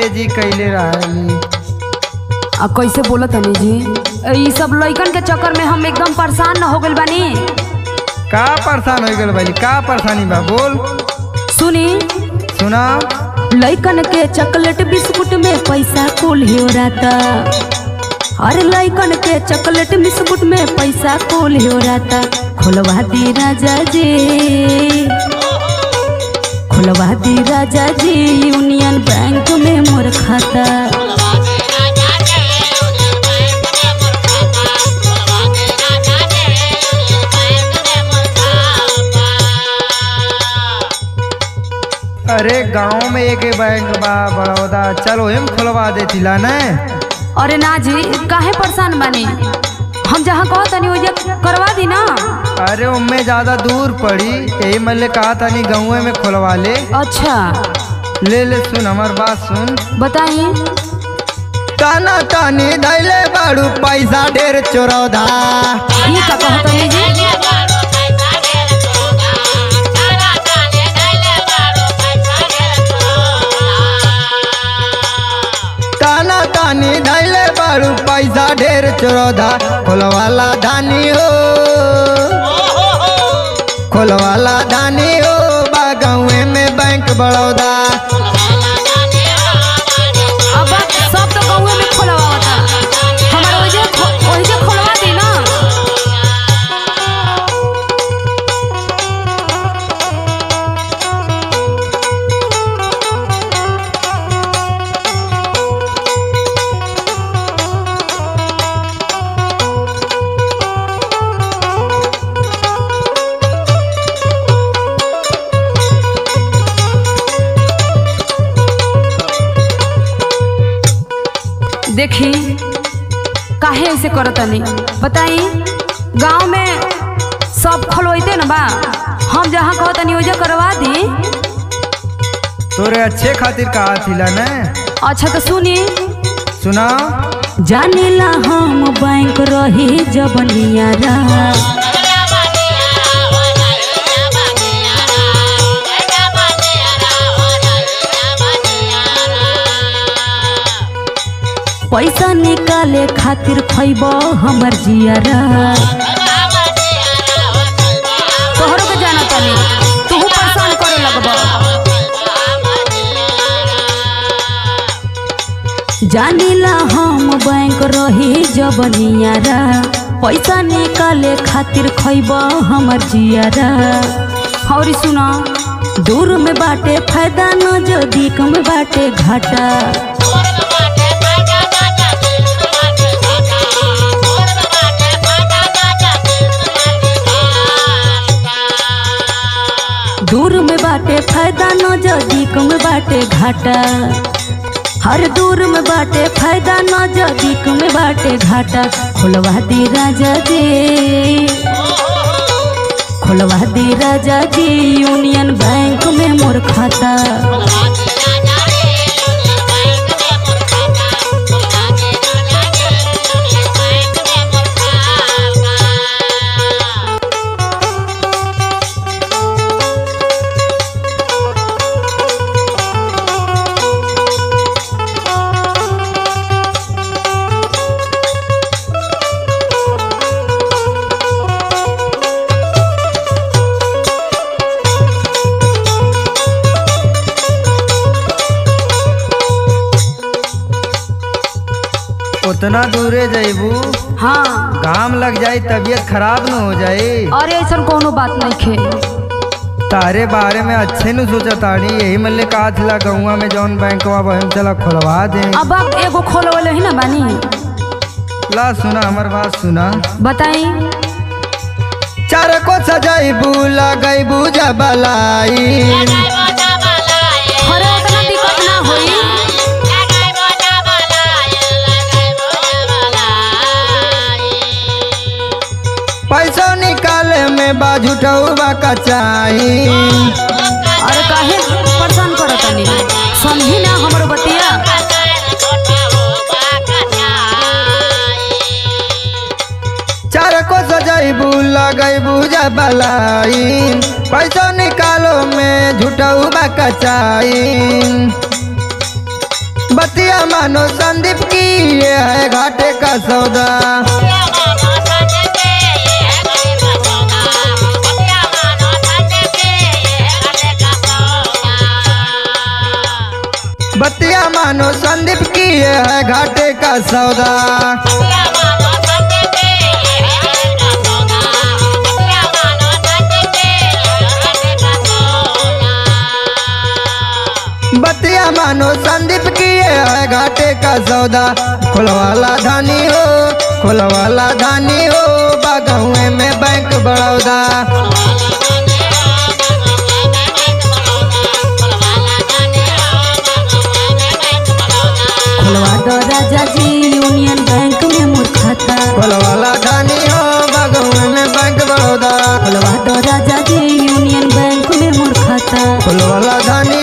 जी कैले रहली आ कैसे बोला तनी जी ई सब लइकन के चक्कर में हम एकदम परेशान न हो गइल बानी का परेशान हो गल भाई का परेशानी बा बोल सुनी सुना लइकन के चॉकलेट बिस्कुट में पैसा कुल हो रहता अरे लइकन के चॉकलेट बिस्कुट में पैसा कुल हो रहता खुलवा दी राजा जी खुलवा दी राजा जी यूनियन बैंक में मोर खाता अरे गांव में एक बैंक बा बड़ौदा चलो हम खुलवा देती ला ने अरे ना जी काहे परेशान बानी हम जहाँ कहो तनी ओइजा करवा दी ना अरे उनमें ज्यादा दूर पड़ी यही मैंने कहा था नहीं गाँव में खुलवा ले अच्छा ले ले सुन हमार बात सुन बताइए ताना तानी धैले बाड़ू पैसा ढेर चोरौधा ये का कहो तनी जी ताना तानी धैले बाड़ू पैसा ढेर चोरौधा खोलवाला धानी हो खोलवाला धानी हो बा गाँव में बैंक बड़ौदा अब सब तो गाँव में खोलवा होता हमारे ओइजे खो- ओइजे खोलवा दी ना देखी काहे ऐसे करतनी बताई गांव में सब खोलवैते ना बा हम जहाँ कहतनी ओइजा करवा दी तोरे अच्छे खातिर कहा थिला ने अच्छा तो सुनी सुना जानेला हम बैंक रही जब नियारा पैसा निकाले खातिर खैब हमर जियारा तोहरो के जाना तनी तू परेशान करे लगब जानिला हम बैंक रही जब नियारा पैसा निकाले खातिर खैब हमर जियारा और सुना दूर में बाटे फायदा न जदीक में बाटे घाटा दूर में बाटे फायदा न जदीक में बाटे घाटा हर दूर में बाटे फायदा न जदीक में बाटे घाटा खोलवा दी राजा जी खोलवा दी राजा जी यूनियन बैंक में मोर खाता उतना दूरे जैबू हाँ घाम लग जाई तबीयत खराब न हो जाए अरे ऐसा कोनो बात नहीं खे तारे बारे में अच्छे न सोचा ताड़ी यही मल्ले कहा थिला गौवा में जौन बैंक बा हम चला खुलवा दे अब आप एगो खोलवले ही ना बानी ला सुना हमार बात सुना बताई चार को सजाइबू लगैबू जबलाई अरे उतना दिक्कत ना होई पैसा निकाले में बाझुटऊ बा कचाई अरे काहे परेशान करत तनी समझी ना हमरो बतिया चार को सजाइबू लगैबू जबलाई पैसा निकालो में झुटऊ बा कचाई बतिया मानो संदीप की ये है घाटे का सौदा बतिया मानो संदीप की ये है घाटे का सौदा बतिया मानो संदीप की ये है घाटे का सौदा खुलवाला धानी हो खुलवाला धानी हो बागुए में बैंक बड़ौदा खुलवा दो राजा जी यूनियन बैंक में मोर खाता खुलवाला धानी हो बागुए में बैंक बड़ौदा खुलवा दो राजा जी यूनियन बैंक में मोर खाता खुलवाला धानी